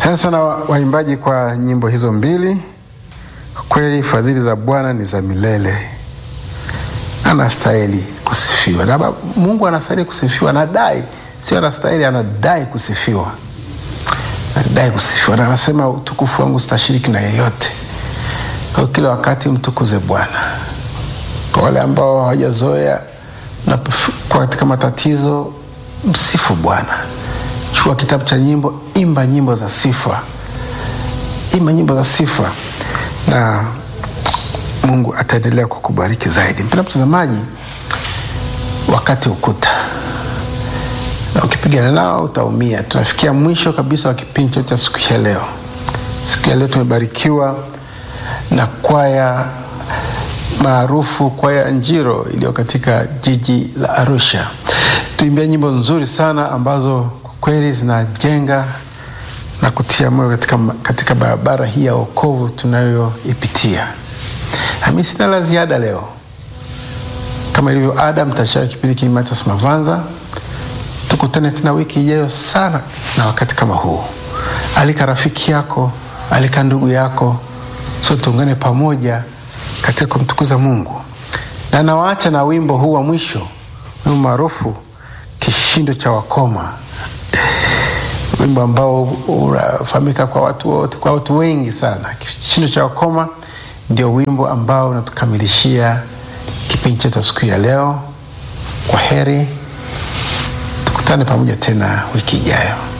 Asante sana waimbaji kwa nyimbo hizo mbili. Kwa kweli fadhili za Bwana ni za milele, anastahili kusifiwa na Mungu anastahili kusifiwa, anadai, sio anastahili, anadai kusifiwa, anadai kusifiwa, na anasema utukufu wangu sitashiriki na yeyote. Kwa hiyo kila wakati mtukuze Bwana. Kwa wale ambao hawajazoea kwa katika matatizo, msifu Bwana. Chukua kitabu cha nyimbo, imba nyimbo za sifa, imba nyimbo za sifa, na Mungu ataendelea kukubariki zaidi. Mpendwa mtazamaji, wakati ukuta na ukipigana nao utaumia. Tunafikia mwisho kabisa wa kipindi chetu cha siku ya leo. Siku ya leo tumebarikiwa na kwaya maarufu, kwaya Njiro iliyo katika jiji la Arusha. Tuimbia nyimbo nzuri sana ambazo kwa kweli zinajenga na kutia moyo katika, katika barabara hii ya wokovu tunayoipitia. Nami sina la ziada leo, kama ilivyo ada, mtashauri kipindi kii Mathias Mavanza. Tukutane tena wiki ijayo sana na wakati kama huu. Alika rafiki yako, alika ndugu yako, so tuungane pamoja katika kumtukuza Mungu, na nawaacha na wimbo huu wa mwisho, wimbo maarufu Kishindo cha Wakoma, wimbo ambao unafahamika kwa watu wote, kwa watu wengi sana. Kishindo cha Wakoma ndio wimbo ambao unatukamilishia kipindi chetu siku ya leo. Kwa heri, tukutane pamoja tena wiki ijayo.